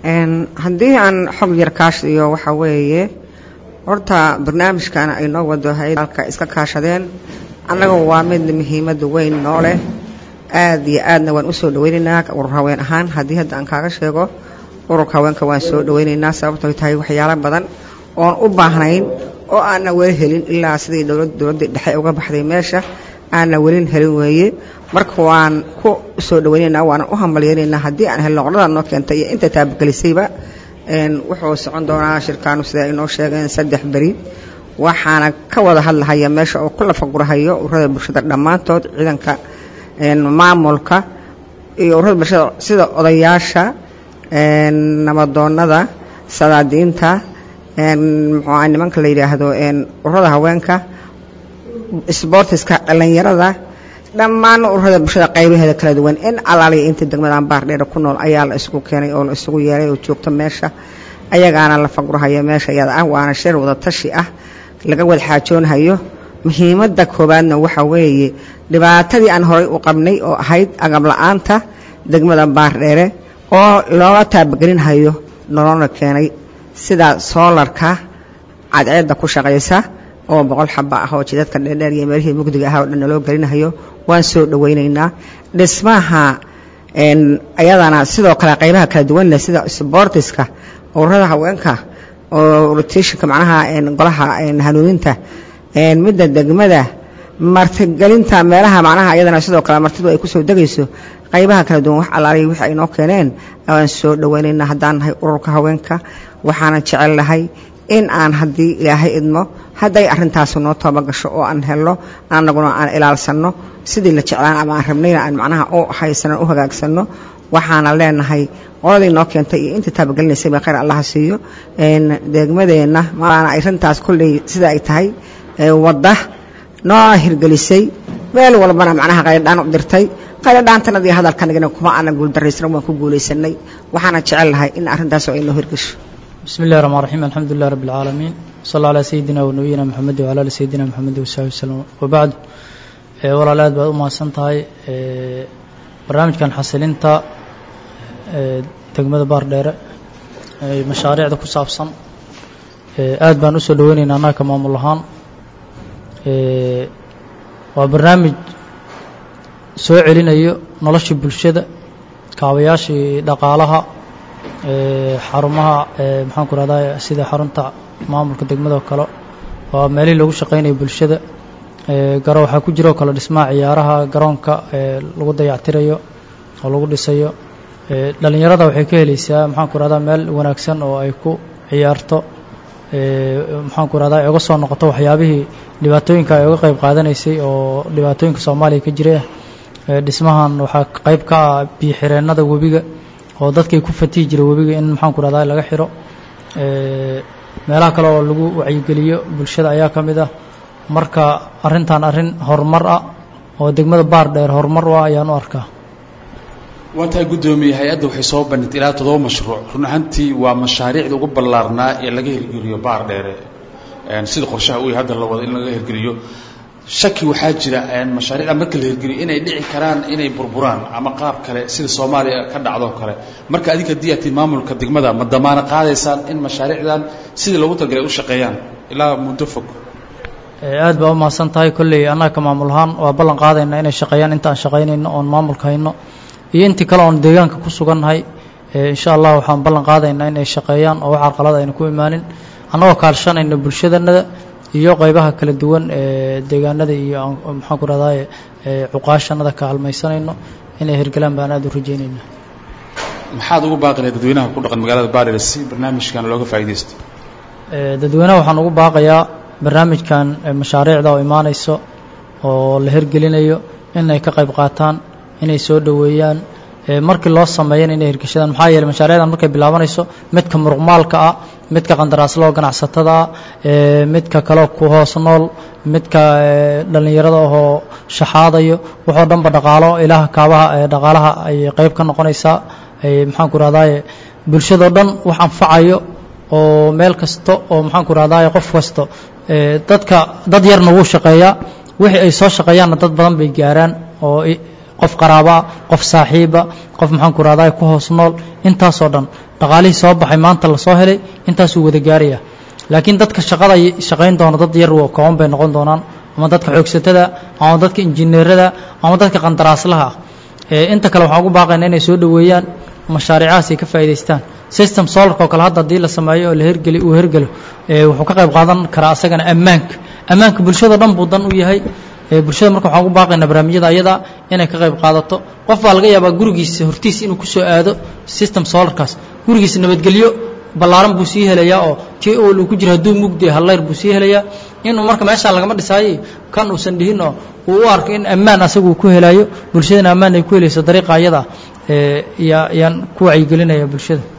haddii aan xog yar kaashiyo waxaa weeye horta barnaamijkan ay noo wado hay-alka iska kaashadeen annaga waa mid muhiimada weyn noo leh aad iyo aadna waan usoo dhaweynaynaa urur haween ahaan haddii hadda aan kaaga sheego ururka haweenka waan soo dhaweynaynaa sababtooy tahay waxyaalo badan oon u baahnayn oo aanna weli helin ilaa sidii dowladii dhexe uga baxday meesha aanna welin helin weeye marka waan ku soo dhaweynaynaa waanan u hambalyeynaynaa haddii aan helno qolada noo keentay iyo inta taabagelisayba wuxuu socon doonaa shirkaanu sida ay noo sheegeen saddex beri waxaana ka wada hadlahaya meesha oo ku lafagurahayo ururada bulshada dhammaantood ciidanka maamulka iyo ururada bulshada sida odayaasha nabadoonada sadaadiinta muxuua nimanka la yidhaahdo ururada haweenka sboortiska dhallinyarada dhammaan ururada bulshada qaybaheeda kala duwan in alaaliya inta degmadan baardheera ku nool ayaa la isugu keenay oo la isugu yeelay oo joogto meesha ayagaana la fagurahaya meesha iyada ah waana shir wada tashi ah laga wada xaajoonhayo muhiimadda koowaadna waxaa weeye dhibaatadii aan horay u qabnay oo ahayd agab la-aanta degmada baardheere oo looga taabagelinhayo nolona keenay sida soolarka cadceedda ku shaqaysa oo boqol xaba ah oo jidadka dheerdheer iyo meelihii mugdiga ah oo dhan naloo gelinahayo waan soo dhaweynaynaa dhismaha ayadana sidoo kale qaybaha kala duwan leh sida sboortiska ururada haweenka oo rotationka macnaha golaha hanuuninta midda degmada martigelinta meelaha macnaha ayadana sidoo kale martidu ay kusoo degayso qaybaha kala duwan wax allaaliya wixii ay noo keeneen waan soo dhaweynaynaa haddaan nahay ururka haweenka waxaana jecel lahay in aan haddii ilaahay idmo hadday arrintaasi noo toobagasho oo aan helno anaguna aan ilaalsanno sidii la jeclaan ama aan rabnayna aan macnaha u haysano u hagaagsanno waxaana leenahay qoladii noo keentay iyo inta taabagelinaysayba khayr allaha siiyo degmadeenna maana arrintaas kolley sida ay tahay wadda noo hirgelisay meel walbana macnaha qaydhaan u dirtay qaydhaantanadii hadalkanagina kuma aanan guuldaraysan waan ku guulaysanay waxaana jecel lahay in arrintaas ay noo hirgesho بسم الله الرحمن الرحيم الحمد لله رب العالمين صلى على سيدنا ونبينا محمد وعلى آل سيدنا محمد وصحبه وسلم وبعد walaalaad baad u mahadsan tahay barnaamijkan xasilinta degmada baardheere mashaariicda ku saabsan aad baan usoo dhaweynaynaa annaga ka maamul ahaan waa barnaamij soo celinayo noloshii bulshada kaabayaashii dhaqaalaha xarumaha maxaan ku rahdaa sida xarunta maamulka degmada oo kale waa meelihii lagu shaqaynayo bulshada garo waxaa ku jira oo kale dhismaha ciyaaraha garoonka lagu dayactirayo oo lagu dhisayo dhalinyarada waxay ka helaysaa maxaan ku rahdaa meel wanaagsan oo ay ku ciyaarto maxaan ku rahdaa ay uga soo noqoto waxyaabihii dhibaatooyinka ay uga qayb qaadanaysay oo dhibaatooyinka soomaaliya ka jira dhismahan waxaa qayb ka ah biyo-xireennada webiga oo dadkay ku fatihi jira webiga in maxaan ku rahdaa laga xiro meelaha kale oo lagu wacyigeliyo bulshada ayaa ka mid ah marka arrintan arrin horumar ah oo degmada baar dheer horumar u ah ayaan u arkaa waa tahay guddoomiye hay-adda waxay soo bandhigtay ilaa toddoba mashruuc run ahaantii waa mashaariicda ugu ballaarnaa ee laga hirgeliyo baar dheere sida qorshaha uu hadda la wado in laga hirgeliyo shaki waxaa jira mashaariicda marka la hirgeliyo inay dhici karaan inay burburaan ama qaab kale sida soomaaliya ka dhacdoo kale marka adinka diyatii maamulka degmada ma damaana qaadaysaan in mashaariicdan sidii loogu talagalay u shaqeeyaan ilaa muddo fog aad baa u mahadsan tahay kolley annaga ka maamul ahaan waa ballan qaadayna inay shaqeeyaan inta aan shaqaynayno oon maamulka hayno iyo intii kale oon deegaanka ku sugannahay insha allah waxaan ballan qaadaynaa inay shaqeeyaan oo wax carqalada ayna ku imaanin annagoo kaalshanayno bulshadanada iyo qaybaha kala duwan ee deegaanada iyo maxaan ku rahdaye cuqaashanada ka halmaysanayno inay hirgalaan baan aad u rajaynayna maxaad ugu baaqi lahay dadweynaha ku dhaqan magaalada baadhir si barnaamijkan looga faa'iidaysto dadweynaha waxaan ugu baaqayaa barnaamijkan mashaariicda oo imaanayso oo la hirgelinayo inay ka qayb qaataan inay soo dhoweeyaan markii loo sameeyana inay hirgashadaan maxaa yeeley mashaariicdan markay bilaabanayso midka muruqmaalka ah midka qandaraasloo ganacsatada ah midka kaleo ku hoos nool midka dhallinyarada ahoo shaxaadayo waxoo dhanba dhaqaalo ilaha kaabaha dhaqaalaha ay qayb ka noqonaysaa maxaan ku rahdaye bulshadao dhan wax anfacayo oo meel kasta oo maxaan ku rahdaye qof kasta dadka dad yarna wuu shaqeeyaa wixii ay soo shaqeeyaanna dad badan bay gaaraan oo qof qaraabaa qof saaxiiba qof maxaan ku rahdaa ku hoos nool intaasoo dhan dhaqaalihii soo baxay maanta lasoo helay intaasuu wada gaaraya laakiin dadka shaqada shaqayn doona dad yar kooban bay noqon doonaan ama dadka xoogsatada ama dadka injineerada ama dadka qandaraaslaha ah inta kale waxaan ugu baaqayna inay soo dhoweeyaan mashaariicahaas ay ka faa'idaystaan system solarka oo kale hadda haddii la sameeyo oo la hergeli uu hergelo wuxuu ka qayb qaadan karaa asagana ammaanka ammaanka bulshada dhan buu dan u yahay bulshada marka waxaan ugu baaqaynaa barnaamijyada ayada inay ka qayb qaadato qof baa laga yaabaa gurigiisa hortiis inuu ku soo aado system solarkaas gurigiisa nabadgelyo ballaaran buu sii helayaa oo tii ool uu ku jiro hadduu mugdi hallayr buu sii helayaa inuu marka meeshaa lagama dhisaayo kan uusan dhihin oo uu u arko in ammaan asagu uu ku helaayo bulshadana ammaan ay ku helayso dariiqa ayada yaa yaan ku wacyigelinaya bulshada